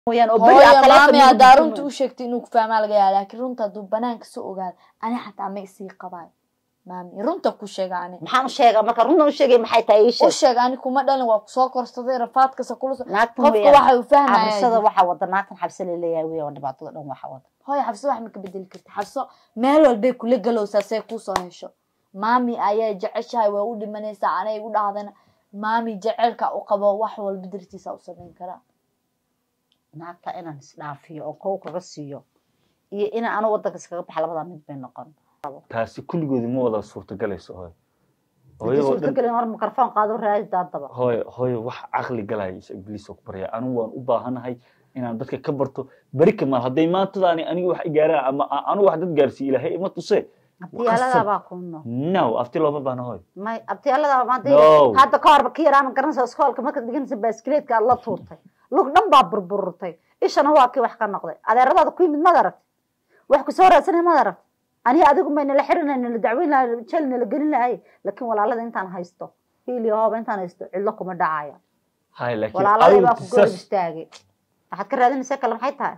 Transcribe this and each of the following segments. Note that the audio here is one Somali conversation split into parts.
mooyaan oo beri hooyo aad taleefon maami igu haddaa dirto runta u sheegtay inuu ku fahmaa laga yaaba laakiin runta hadduu banaanka soo ogaado ani xataa ma isii qabaayo maami runta ku sheega ani maxaan u sheegaa marka runta u sheegay maxay tahay ii u sheeg sheeg ani kuma dhalin waa kusoo korsaday rafaadkasa kula so naagtan qofka weeyaan waxa uu fahmaya cabsada waxaa wada naagtan xabse laleeyahay weya waa dhibaatada dhan waxaa wada hooyo xabso wax ma ka bedeli karta xabso meel walbay kula galowsaa say kuusoo hesho maami ayaa jeceshahay waa u dhimanaysaa anay igu dhahdana maami jaceylka u qabo wax walba dartiisa u samayn karaa naagta inaan isdhaafiyo oo kow kaga siiyo iyo inaan anu wadanka iskaga baxa labadaa mid bay noqon taasi kulligoodi ma wada suurtagalayso hooyo hadii hooyadoo dhan suurtagelin hor mikrofon qaado raadi daadaba hooyo hooyo wax caqli galaya is ibliis oo ku barya anigu waan u baahanahay inaan dadka ka barto beri kamaal hadday maantadaani aniga wax igaaraan ama a- anigu wax dad gaarsiiye ilaahay ima tuse abtiyaaladaa baa ku no no afti looma baahna hooyo may abtiyaaladaa maanta No. hadda ka horba ka yaraan garanaysa iskoolka markaad dhiganaysa baaskileedka aad la tuurtay lug dhan baa burburtay ishana waa kii wax ka noqday adeeradaada ku yimid mad aragti wax kusoo raadsanay mad aragti aniga adigu mayna la xirinay nala dacweyn lahay jel nala gelin lahay laakiin walaalada intaan haysto hiil iyo hooba intaan haysto cidlo kuma dhacaya hay laakiin walaaladay baa adigu ku gorab saas- istaagay waxaad ka raadinaysaa kale maxay tahay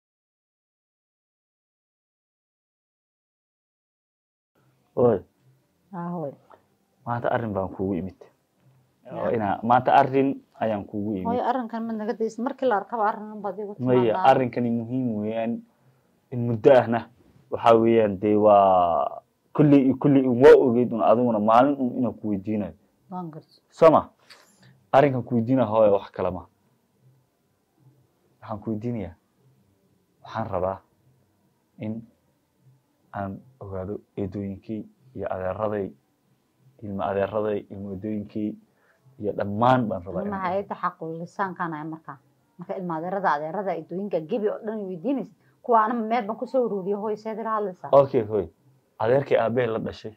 hooyo ahoy maanta arrin baan kuugu imid oo inaa maanta arrin ayaan kuugu imid hooyo arrinkan mad naga daysa markii la arkaba arrin baad igu maya timaadaa arrinkani muhiim weeyaan in muddo ahna waxaa weeyaan dee waa kulley kulley un waa ogeyd un adiguna maalin un inaan ku weydiinayo waan garso soma arrinkan ku weydiinaya hooyo wax kale ma waxaan ku weydiinayaa waxaan rabaa in aan ogaado eedooyinkii iyo adeeraday ilma adeeraday ilma eedooyinkii iyo dhammaan baan rabaa inaan ilmaha ayada xaqul lisaankaanaya markaa marka ilma adeerada adeerada idooyinka gebi oo dhan weydiinaysa kuwa anama meel baan kusoo uruuriyo hooy seed ila hadlaysaa okay hoy adeerkii aabbahe la dhashay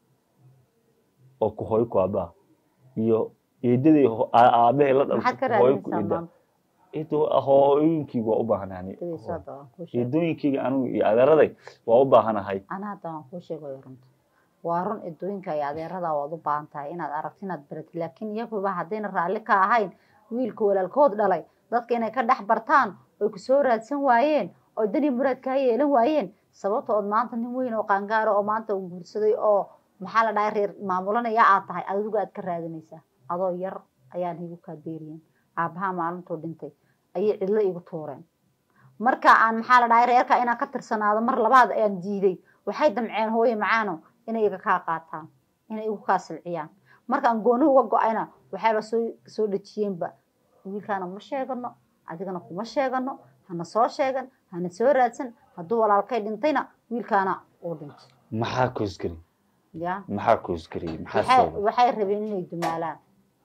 oo ku hooyo ku aabbaha iyo eedadii ho- aa- aabbahe la maxaad ka dhaltay ku hooyo ku raadinaysaa eeda maanta eedo hooyooyinkeyga waa u baahanahay Dadaysa hadda waan kuu sheegay eedooyinkeyga anigu iyo adeeraday waa u baahanahay ana hadda waan kuu sheegayo runta waa run idooyinka iyo adeerada waad u baahan tahay inaad aragti inaad baratid laakiin iyaguba haddayna raalli ka ahayn wiilka walaalkood dhalay dadka inay ka dhex bartaan oy kusoo raadsan waayeen oo dani muraad kaa yeelan waayeen sababta ood maanta nin weyn oo qaangaaro oo maanta uu guursaday oo maxaa la dhahay reer maamulanaya aad tahay adigu aad ka raadinaysaa adoo yar ayaan igu kaa deeriyen aabbaha maalintuu dhintay ayay cidlo igu tuureen marka aan maxaa la dhahay reerka inaan ka tirsanaado mar labaad ayaan diiday waxay damceen hooye macaano inay iga kaa qaataan inay igu kaa silciyaan markaan gooni uga go-ayna waxayba soo soo dhejiyeenba wiilkaana ma sheegano adigana kuma sheegano hana soo sheegan hana soo raadsan hadduu walaalkay dhintayna wiilkaana uu dhintay maxaa koosgari ya maxaa koosgariyey maxaa waxay sababay waxay rabeen inay dumaalaan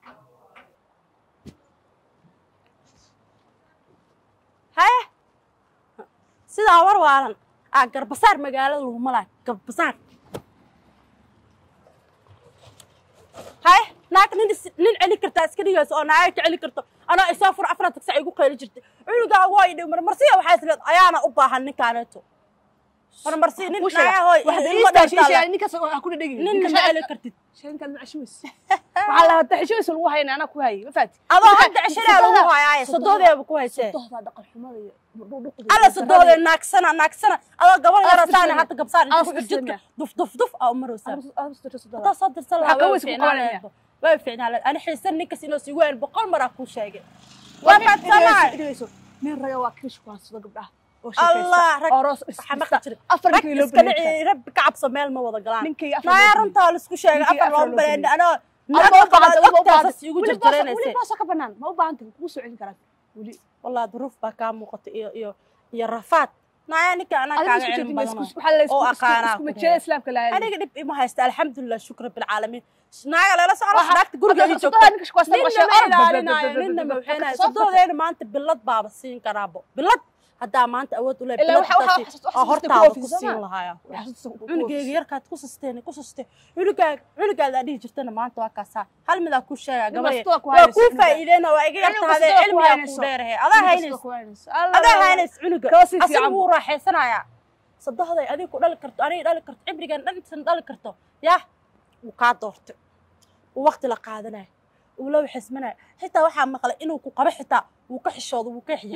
haye sidaa war waalan aa garbasaar magaalada lagu malaayo garbasaar haye naag nin is- nin celi kartaa iska dhigayso oo naaga ka celi karto anaa isoo fur afar tagsa igu qayli jirtay cunugaa waa idhi marmarsiya waxaa isleed ayaana u baahan ninkaaneeto marmarsiya nin naaga hooy ilmo dhaltaale ninkaas ha ku dhadhegi nin ma celi kartid shankaad ma cashuweys waxaa la hataa xishoweys lagu hayna anaa ku hayay ma faati adoo hadda ceshanaa lagu hayaaye sodoodeeba ku haysee dohdaa dhaqan xumada iyo dhuqda alla sodoode naagsana naagsana adoo gabar yara saana hata gabsaar Aas inta tirsan jidka duf duf duf aa umaraysaa waa hadaa soo dirsan Waxaa ka lahaa weys ku qabanaya. way fiicnaa ani xiisan ninkas inoo sii weyn boqol maraa kuu sheegay waa faadsamaa nin raga waa kish ku hadsado gabdhaha oo allah shaqaysta rag oo roos waxaa maqli jiray afar rag ninkii loo iska baleeyay dhici rabbi ka cabso meel ma wada galaan ninkii afar naaya loo runtaa laisku sheegay Ninkii afar afar loo loo baleyn baleeyay. anoo ma u baahanta ma u baahanta ogtaasas igu weli boos weli jirjiraynaysa boos ka banaan ma u baahanta kugu soo celin karaa weli wallah duruuf baa kaa muuqata iyo iyo iyo rafaad naaya ninka anaa adiga kaaga isku cilmi jeedin badan waxaa la oo isku aqaanaa isku ku majeeda islaamka la aniga dhib ima haysta alxamdulilah shukra bilcaalamiin naaga leela socda naagta guriga ii joogta sodoha ninka shkuwaasta ninna ma ilaalinayo ninna ma waxaynayo sodoodeena maanta bilad baaba siin karaabo bilad haddaa maanta awood u leeyahay Ilaa bilad waxa- waxa- taasi waxa- oo waxa- hortaada waxa- ku waxa- siin lahaaya cunugeyga yarkaad ku susteen ku suste cunugaag cunugaadaa dhihi jirtana maanta waa kaasaa hal midaa ku sheegaa gabadhe kastoo ku waa haynayso kuu cunuga. faa'iideyna waa iga Cunug yartahadee kastoo ku cilmigaa haynayso. kuu dheerahe adaa haynays adaa haynays cunuga Kaasii asiga fiican wuu raaxaysanayaa sadohday adiga ku dhali karto aniga dhali karto cibrigan dhan intan dhali karto yah wuu kaa doortay uu waqti la qaadanayo uu la waxismanayo xitaa waxaa maqlay inuu ku qabo xitaa wuu ka xishoodo wuu ka xiya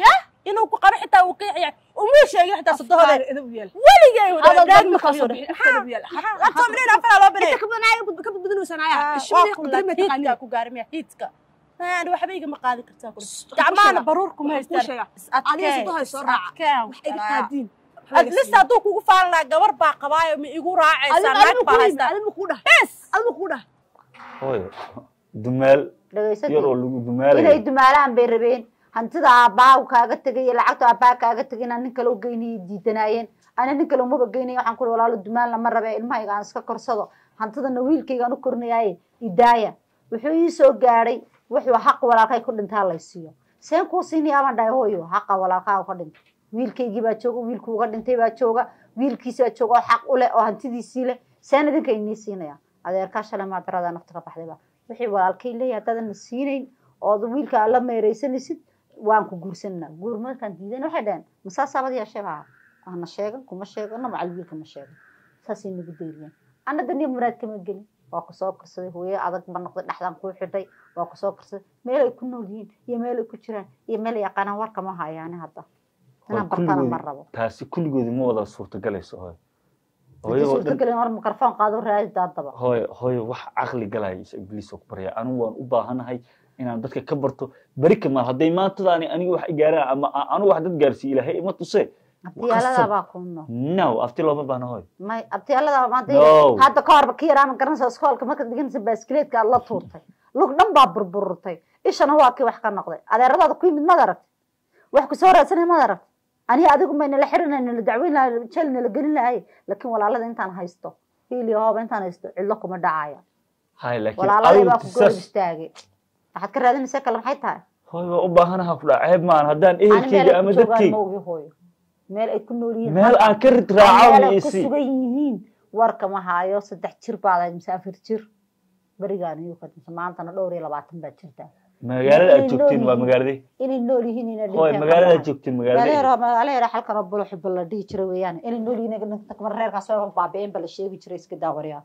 inuu ku qabo xitaa uu qiixaya umuu sheegin xitaa sodohooda edab u yeel weligay Hadal wadaag dad ma markaa soo qabiyo bixi, afka edab u yeel. watominen afalaa loo banay inta ka badanaya ka badbadinaysanaya ishimay qadri ma hiidka taqaaniin ku gaarmiya hiidka Aan waxba igama qaadi kartaa kule Shh, gacmahana ku baruur kuma Ku haystaan sheega. Is adiga adkee, sodohay soo is raaca adkee, wax iga walaa. qaadiin adlist hadduu kugu faalan lahaa gabar baa qabaayo ma igu raacaysaa naag baa haystaa adiga ku dhah bes adiga ku dhah hooyo dumaal dhagaysatay yar oo lagu inay dumaalaya dumaalaan bay rabeen hantida aabbaha kaaga tegay iyo lacagta aabbaha kaaga tegay inaan nin kale u geynayay diidanaayeen ana nin kale umaba geynaya waxaan kuli walaalo dumaalna ma rabe ilmahayga aan iska korsado hantidana wiilkaygaan u kornayaaye idaaya wuxuu ii soo gaadhay wuxuu xaq walaalkay ku dhintaa laysiiyo seen kuu siinaya baan dhahay hooyo xaqa walaalkaa ka dhinta wiilkaygii baa jooga wiilkuu uga dhintay baa jooga wiilkiisaa jooga oo xaq u leh oo hantidiisii leh seen idinka inii siinaya adeerkaa shalay maadarada nafta ka baxdayba wixii walaalkay leeyahay haddaadan na siinayn ood wiilka aad la meeraysanaysid waan ku guursanaa guur markaan diidan waxay dhaheen masaasaabad yeeshee baa ana sheegan kuma sheegano macal wiilka ma sheegan saasay nagu dayriyeen ana daniya muraad kama gelin waa ku soo korsaday hooye adag ba noqday dhexdan kuu xidhay waa ku soo korsaday meel ay ku nool yihiin iyo meel ay ku jiraan iyo meel ay yaqaanaan warka ma hayaani hadda inaan bartana ma rabo taasi kulligoodi ma wada suurtagelayso hooyo hadii hooyadoo dhan suurtagelin hor mikrofon qaado raadi daadaba hooyo hooyo wax caqli galaya is ibliis oo ku barya anigu waan u baahanahay inaan dadka ka barto beri kamaal hadday maantadaani aniga wax gaaraan ama a- anigu wax dad gaarsiiye ilaahay ima tuse abtiyaaladaa baa ku nool no afti looma baahna hooyo may abtiyaaladaa maanta No. hadda ka horba ka yaraa ma garanaysa iskoolka markaad dhiganaysa baaskileedka aad la tuurtay lug dhan baa burburtay ishana waa kii wax ka noqday adeeradaada ku yimid mad aragti wax kusoo raadsanay mad aragti aniga adigu may nala xirinay nala dacweyn lahay jeel nala gelin lahay laakiin walaalada intaan haysto hiil iyo hooba intaan haysto cidlo kuma dhacaya hay laakiin walaaladay adigu baa ku goor saas istaagay waxaad ka raadinaysaa kale maxay tahay hooyo waa u baahanaha ku dhaca ceeb maan haddaan ani meel ehelkeyga ay ama ku joogaan dadkeyga ma ogi hooyo meel ay ku nool yihiin meel hadda. aan ka rid meel raaco ay ku isi sugan yihiin warka ma haayo saddex jir baad ahayd mise afar jir berigaan iyuu ka dhintay maantana dhowr iyo labaatan baad jirtaa magaalada aad inay joogtiin waa nool magaaladee inay nool yihiin inay hooyo dhinteen magaalada aad qabaan. joogtiin magaalada magaalo magaalo yara halkan oo bulo xubba la dhihi jiray weeyaan inay nool yihiin inay dhinteen kamar reerkaas oo baabi'een ba la sheegi jiray iska daawaryaa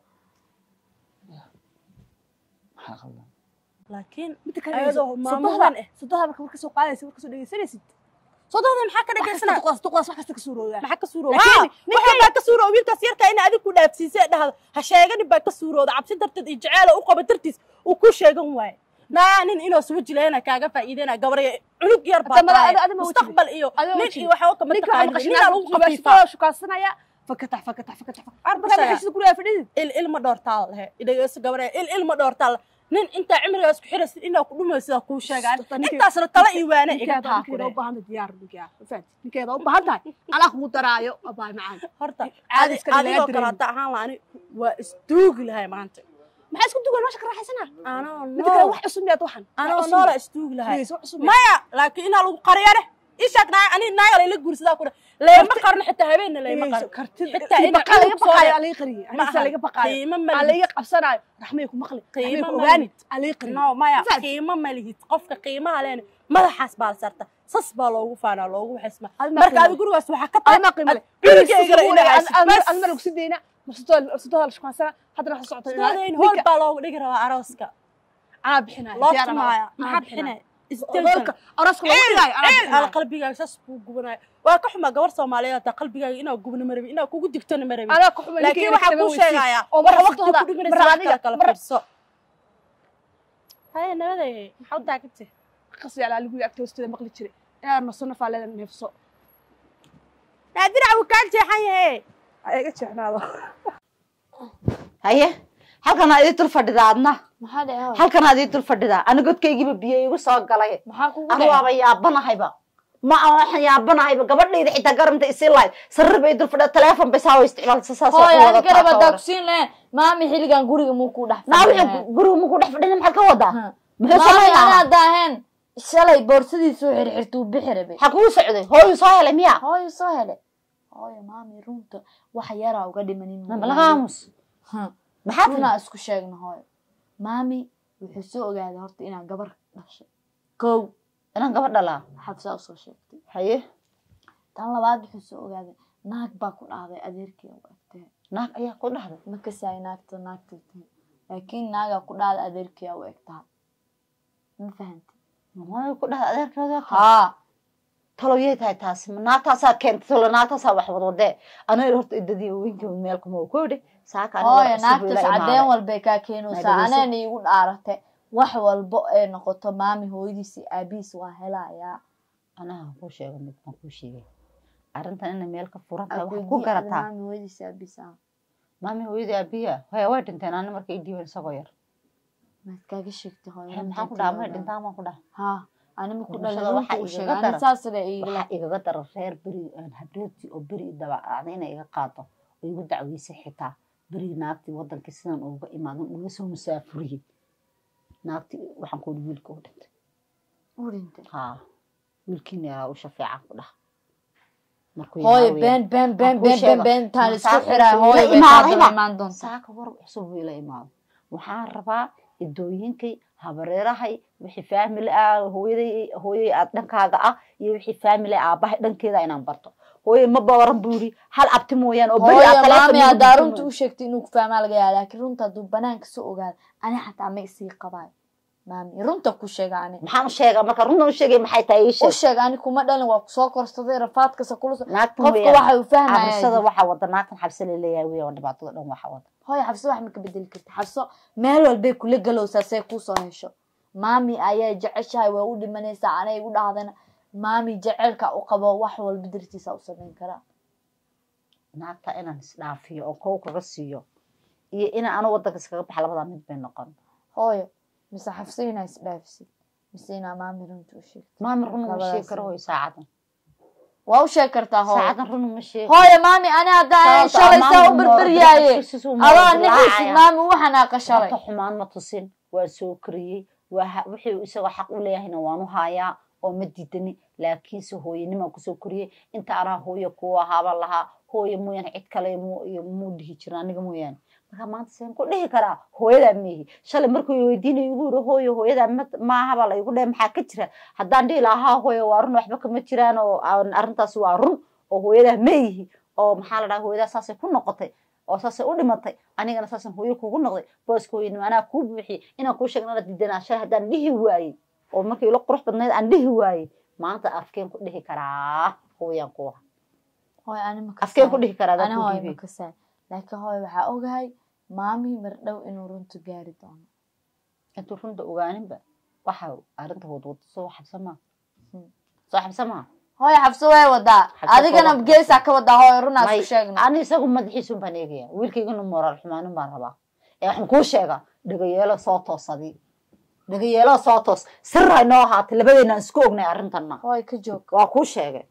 maxaa qaldan laakiin midda kale ayadoo maamulan eh sodohda marka warka soo qaadaysa warka soo dhegeysanaysid sodohda maxaa ka dhagaysana duqdaas duqdaas wax kasta ka suuroodaa maxaa ka suurooda Laakiin waxaa baa ka suurooda wiilkaas yarkaa in adigu ku dhaafsiisay dhahdo ha sheeganin baa ka suurooda cabsi darteed iyo jaceela u qaba dartiis uu ku sheegan waayo naa nin inoo suba jileena kaaga faa'iideyna gabarya cunug yar baa Hadda mala- tahay adi- adi ma wajin. mustaqbal iyo Adi ma nin wajin. iyo waxba kama ninka taqaanin maqashin ninaa lagu qafiifaa qabaasoo shukaansanaya fakatax fakatax fakatax Arba markaa saga. maxay sida guriga fadhidid il ilma dhoortaa lehe idhageyso gabarya il ilma dhoortaa le nin intaa cimrigaas ku xiraysid inaa ku dhumaysid sidaa kuu sheegaan Sota ninka- intaasna tala iyo waane iga ninkeeda taa ninkeeda kure u baahan tahay diyaar ninkeeda fahanti ninkeeda u baahan tahay alaa kugu daraayo abaay macaan horta Caadi adi- iska dhig, laga adigoo dareemi. kale hadda ahaan la ani waa isduugi lahay maanta maxaa isku dugan meesha ka raaxaysana anoo midda kale nool wax cusub miyaad waxan anoo noola isduugi lahay Please, wax cusub miyaad maya laakiin inaa lagu qariyane ishaag naa ani naaga layla guursadaa ku dhe leema qarno xitaa habeenna leema qarno xitaa ina baqaa laga cunug soo baqaayo le- aa laga qariyay ma anisa aha. laga baqaayo qiimo aa ma laga lihid qabsanaayo raxmay ku maqli Qiimo raxmay ku ma ogaani lihid. aa laga qariyay no maya Fahanti? qiimo ma lihid qofka qiimaha leena madaxaas baa la saarta sas baa loogu faanaa loogu xisma Adi ma marka qiimo adi gurigaas waxaa ka adi tahay ma qiimo leh cunugeyga inaa haysid bas adma lagu sii deyna masudoha la shukansana haddana waxa socota sidoodayn hool baa loogu dhigi rabaa arooska anaa bixinaya loo diyaar anaa tumaaya anaa maxaa bixinaya. bixinaya hoolka arooska lagu dhigaayo anaa ceel ala bixinaya qalbigaaga saas buu gubanaya waa ka xumaa gabar soomaaliyeed hataa qalbigaaga inaa gubna ma rabin inaa kugu digtona ma rabin anaa ku xuma laakiin waxaa kuu sheegayaa oo waxa mar waqti waqtooda ku dhimanaysa mar wax adiga kala kala mar fiirso haya nabaday maxaa u daagantay qasbi alaa lagu agta hoosteeda maqli jiray inaa naso nafaa leeda neefso naadirac wuu kaa jeexan yahe iga jeexnaado haye halkan aad ii dul fadhidaa adna maxaa dhacay halkan aad ii dul fadhidaa ani godkaygiiba biyo igu soo galay maxaa kugu anu dhacay waaba yaabanahayba ma aan waxaan yaabanahayba gabadhayda xitaa garamta isi lahayd sarir bay dul fadhida teleefon bay saa isticmaalsa saas oo hooy ku ani garab wadataa hadaa kusiin lahayn maami xilligan guriga muu ku dhex naa fadhiyaa. wixii guriga muku dhex fadhina maxaad ka wadaa Ha. muxuu maami samaynayaa anaa daaheen shalay boorsadiisu xirxirtuu bixi rabay ha kuu socday hooyu soo helay miya hooyo soo hele hooyo maami runta wax yaraa uga dhimanin laga aamus Ha. maxaa tiri runaa isku sheegna hooyo maami wuxuu soo ogaaday horta inaan gabar dhashay kow inaan gabadh dhalaa xabsaa usoo sheegtay haye tan labaad wuxuu soo ogaaday naag baa ku dhacday adeerkii u egtee naag ayaa ku dhahday ma kasaay naagta naagta tahay laakiin naagaa ku dhacday adeerkii u egtaa ma fahanti maayo ku dhahday adeerkeeda haa taloyay tahay taasi ma naagtaasaa keentay talo naagtaasaa wax wadwadee aniga horta idadii weynka meel kuma ku idhi saaka aniga hooyo wax cusub naagtas ila cadeen imaaday. walbay kaa keenaysaa Naagadiisa. anana iigu dhaarate wax walbo ee noqoto maami hooyadiis iyo aabihiis waa helayaa anaha kuu sheego mid ma kuu sheegay arrintan inay meel ka furan tahay waxaad ku Akweydiin ada garataa maami hooyadiis iyo aabihiis ah maami hooyadii aabiya haya way dhinteen ani marka ii dhiiban isagoo yar maad kaaga sheegtay hooyo Hee, maxaan ku dhaha may dhintaan baan ku dhaha ha anima ku Noloshada dhalay waxaa runta u igaga sheegay ani daran. saasle igala waxaa igaga dara reer beri aan habreertii oo beri i dabacday inay iga qaado oo igu dacweysay xitaa berigi naagtii wadankii sidan uga imaadan uga soo musaafuriyey naagtii waxaan ku ihi wiilka u dhintay u dhintay haa wiilkiina yaraa u shafeecan ku dhaha markuu hooyo yaraa been been been kuu been sheega. been been taan isku Saaka xiraa wuxuu hooyo ila bay imaadayba. kaadaba imaan doonta saaka war cusub buu ila imaado waxaan rabaa idooyinkay habareerahay wixii faamili ah hooyaday hooyay aad dhankaaga ah iyo wixii faamili aabahay dhankeeda inaan barto hooyay ma bawaran buu yidhi hal abti mooyaane oo beri hooyo aad taleefon maami iigu haddaa dirto runta u sheegtay inuu ku fahmaa laga yaaba laakiin runta hadduu banaanka soo ogaado ani xataa ma isii qabaayo maami runta ku sheega ani maxaan u sheegaa marka runtan u sheegay maxay tahay ii u sheeg sheeg ani kuma dhalin waa kusoo korsaday rafaadkasa kula so naagtan qofka weeyaan waxa uu fahmaya cabsada waxaa wada naagtan xabse laleeyahay weeyaan waa dhibaatada dhan waxaa wada hooyo xabso wax ma ka bedeli karta xabso meel walbay kula galowsaa say kuusoo hesho maami ayaa jeceshahay waa u dhimanaysaa anay igu dhahdana maami jecelka u qabo wax walba dartiisa u samayn karaa naagta inaan isdhaafiyo oo kow kaga siiyo iyo inaan anu wadanka iskaga baxa labadaa mid bay noqon hooyo mise xabso inaa isdhaafisid mise inaa maami runta u sheegto maami run uma sheegi Labadaas karo hooyo saacadan waa u sheeg kartaa hooyo saacadan run uma sheegi hooyo maami ani haddaa Sababta shalay maami saa u ma berberyaaye ordo, xabsiis uu ma adaa ordo, nixiisid laacaya. maami u xanaaqa shalay Horta xumaan ma tusin waa soo koriyey waa ha- wixii isagoo xaq u leeyahayna waan u hayaa oo ma diidani laakiinse hooyanima kusoo koriyey inta anaa hooyo ku ahaaban lahaa hooyo mooyaane cid kale mu- iyo muu dhihi jirin aniga mooyaane marka maanta seen ku dhihi karaa hooyadaa meehi shalay markuu weydiinay igu yiri hooyo hooyadaa ma- maahaba la igu dhe maxaa ka jira haddaan dhihi lahaa hooyo waa run waxba kama jiraan oo aan- arrintaas waa run oo hooyadaa meeyihi oo maxaa la dhaha hooyadaa saasay ku noqotay oo saasay u dhimatay anigana saasan hooyo kugu noqday booska hooyanimo anaa kuu buuxiyey inaan kuu sheegna inaad diidanaa shalay haddaan dhihi waayey oo markii ila qurux badnayd aan dhihi waayey maanta afkeen ku dhihi karaa hooyaan kuwa hooyo ani ma afkeen ku kasaayo dhihi karaa ani adaan ku hooyo ma dhiibay kasaayo laakiin hooyo waxaa ogahay maami mar dhow inuu runta gaari doono intuu runta ogaaninba waxa arrinta wadwada soo xabsa maa Hmm. soo xabsa maa hooyo xabso way wadaa Xabso adigana kooban. geesaa ka wadaa hooyo runaas May- ku sheegna ani isagu madaxiisun baan eegaya wiilkaygana moraal xumaanin baan rabaa ee waxaan kuu sheegaa dhagayeelo soo toosadii dhagayeelo soo toos sir hay noo ahaatay labadeena aan isku ognay arrintanna hooyo ka joog waa kuu sheegay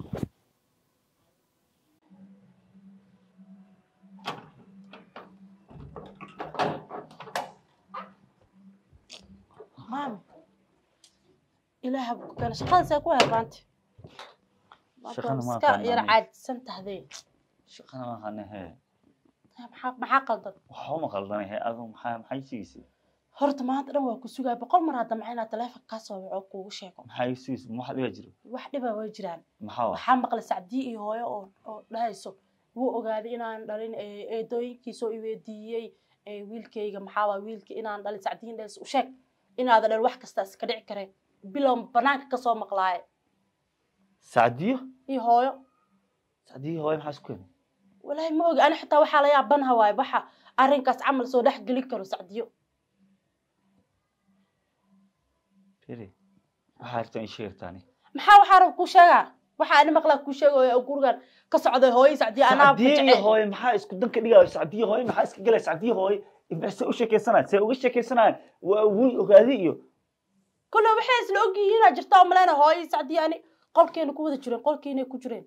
maami ilaaha ku keena shaqadasaa ku herbaanta Shaqada ma iska aqaan yar aniga. caajsan tahdee shaqana ma aqaana hee maxaa maxaa qaldan waxba ma qaldanay hee adu maxaa maxay sigiisay horta maanta dhan waa ku sugaa boqol mar hadda maxay inaa taleefon kaa soo waco kuugu sheego maxay sigiisay ma wax dhiba jiro wax dhibaa way jiraan maxaa wa waxaa maqlay sacdiye iyo hooyo oo oo dhahayso wuu ogaaday inaan dhalin ee, eedooyinkiisoo i weydiiyey ee, wiilkayga maxaa waa wiilka inaan dhalin sacdiyin dhahays u sheeg inaada dhalin wax kasta iska dhici kareen bilow banaanka kasoo maqlaaye sacdiyo iyo hooyo sacdiyo hooyo maxaa isku keenay walaahi ma ogi ani xitaa waxaa la yaabanaha waaye waxa arrinkaas camal soo dhex geli karo sacdiyo firi waxaa rabtaa in sheegtaani maxaa waxaa rab kuu sheegaa waxa ani maqlaa kuu sheegaya oo gurigan ka socday hooyo sacdiyo anaa sacdiyo iyo jecel hooyo maxaa isku dan ka dhigaayo sacdiyo hooyo maxaa iska galaya sacdiyo hooyo se u sheekaysanaya see uga sheekaysanaya waa wiil ogaadi iyo kule waxay isla ogyihiinaa jirta oo maleyna hooyo sacdiyo ani qolkeena ku wada jireen qolkeenay ku jireen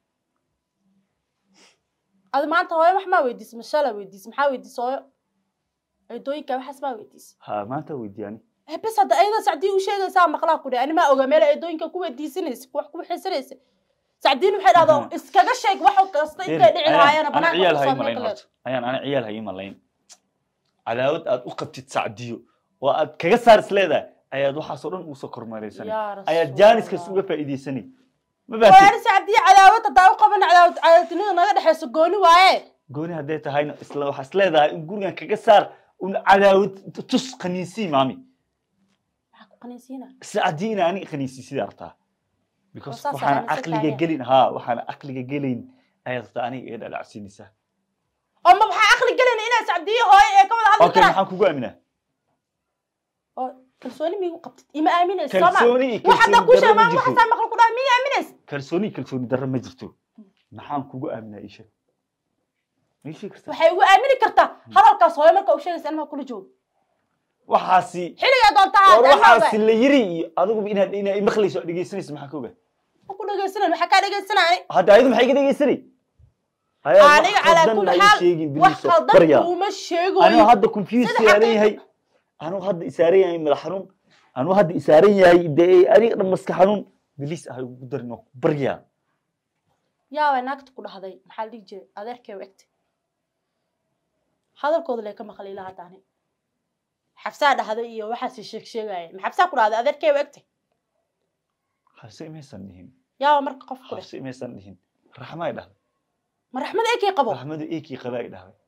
adi maanta hooyo wax maa weydiis mashala weydiis maxaa weydiis hooyo eedooyinka waxaas maa weydiis ha maanta weydiyaani Eh, bes hadda ayada sacdiyo u sheegaysaa maqlaa ku dhe ani maa oga meel eedooyinka ku weydiisanaysa wax ku xisanaysa sacdiin waxay dhahdo Aha. iskaga sheeg wax kasta intay dhici lahaayeen ana ciyaal banaanka hay kusoo malayn meeqleed horta ayaan ana ciyaal hay malayn cadaawad aad u qabtid sacdiyo oo aad kaga saar is leedahay ayaad waxaasoo dhan usoo kormeeraysanay yaa ayaad rasuul jaaniskaas Allah. uga faa'iidaysanay ma baatid waani sacdiyo cadaawad haddaa u qaban cadaawad cadaawadnida naga dhexayso gooni waaye gooni hadday tahayna isla waxaa is leedahay in gurigan kaga saar un cadaawad tus khaniisii maami maxaa ku qanaysiina sacdiyo ina ani khaniisii sidaa artaa because saas waxaan aaminsan caqliga tahay. gelin haa waxaan caqliga gelin ayaad rabtaa aniga iga dhalacsiinaysaa oo ma waxaa aqli gelin inaa sacdiyo hooyo ee ka wada hadli okay karaan maxaan kugu aaminaa oo kalsooni miigu qabtid ima aaminaysa soo ma kalsooni iyo wax hadda ku kalsooni darro ma sheegaan jirto waxaasaa maqal ku dhaha miya aaminaysa kalsooni iyo kalsooni darro ma jirto maxaan kugu aaminaa ii sheeg ma ii sheegi kartaa waxay ugu aamini kartaa hadalkaas hooyo marka u sheegaysa anmaa kula joogo waxaasi xilligaa doonta war aad waxaasi la yiri iyo adiguba inaad inaad maqlayso oo dhegeysanayso maxaa ka ogaa ku dhegaysanan maxaa kaa dhegaysanaya hadda ayadu maxay ka dhegeysanay ayaad wax aniga calaa khaldan kulli ha ii xaal sheegin wax biliso khaldan barya kuuma anuu sheegoyo hadda confuse Sida saaran xaqiiqda- yahay anuu hadda isaaran yahay madax xanuun anuu hadda isaaran yahay dee aniga dhan maska xanuun bilis ah ugu darin oo barya yaabay naagta ku dhahday maxaa la dhihi jiray adeerkay u egtay hadalkooda lee ka maqlay ilaa hadda ani xabsaa dhahday iyo waxaasi sheeg sheegaya ma xabsaa ku dhahday adeerkay u egtay habse imaysan dhihin yaaba marka qof ku dheh habse imaysan dhihin raxmaay dhahday ma raxmad eekay qabo raxmadu eekii qabaa ay dhahday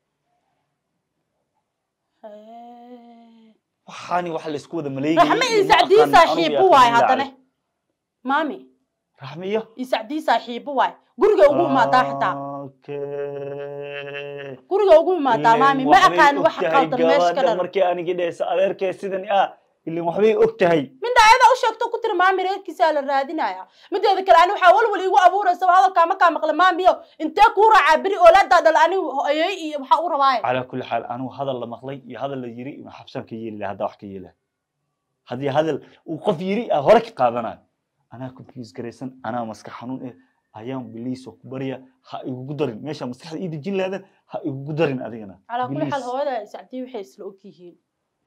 Hee. waxaani wax laysku wada maleegay raxme iyo sacdii saaxiibo waay haddana maami raxme iyo iyo sacdii saaxiibo waay guriga ugu imaadaa xitaa Okay. guriga ugu imaadaa maami ma aqaan waxa qaldan meesha ka dhan markii anigi dhehaysa adeerkee sidan ah ilin waxbay og tahay midda ayada u sheegto ku tiri maami reerkiisaa la raadinaya mideeda kale ani waxaa walwal iigu abuuraysaba hadalkaa makaa maqla maamiyo intee kuu raacaa beri oolaadaa dhal ani ayay iyo waxaa u rabaaye calaa kulli xaal anuu hadal la maqlay iyo hadal la yiri inuu xabsaan ka yeeli lahaa haddaa wax ka yeeli lahaa haddii hadal uu qof yiri ah hore ka qaadanayo anaa confuse garaysan anaa maskax xanuun eh ayaan biliisoo ku barya ha igugu darin meesha maskaxda ii dejin lahaadan ha igugu darin adigana calaa kulli xaal Please. hooyada sacdii waxay isla og yihiin